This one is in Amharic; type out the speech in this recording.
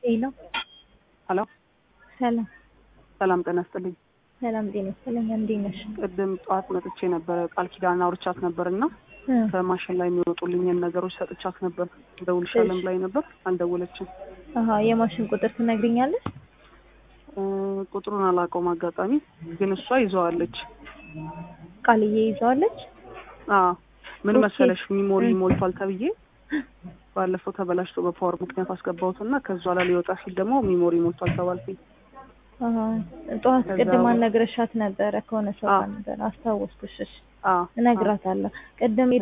ሄሎ ሄሎ ሰላም ሰላም ጤና ይስጥልኝ። ሰላም ጤና ይስጥልኝ። እንዴት ነሽ? ቅድም ጠዋት መጥቼ ነበረ ቃል ኪዳን አውርቻት ነበር እና እ ከማሽን ላይ የሚወጡልኝን ነገሮች ሰጥቻት ነበር። ደውልሻለን እሺ። ብላኝ ነበር፣ አልደወለችም። አሀ የማሽን ቁጥር ትነግሪኛለሽ? እ ቁጥሩን አላውቀውም አጋጣሚ፣ ግን እሷ ይዘዋለች። ቃልዬ ይዘዋለች። አዎ ምን ኦኬ። መሰለሽ ሚሞሪ እ ሞልቷል ተብዬ ባለፈው ተበላሽቶ በፓወር ምክንያት አስገባሁት እና ከዛ ላይ ሊወጣ ሲል ደግሞ ሚሞሪ ሞልቷል ተባልኩኝ። አሀ ጠዋት ከዛ ቅድም በ- አልነግረሻት ነበረ ከሆነ ሰው አዎ ጋር ነበር አስታወስኩሽ። እሺ አዎ አዎ እነግራታለሁ። ቅድም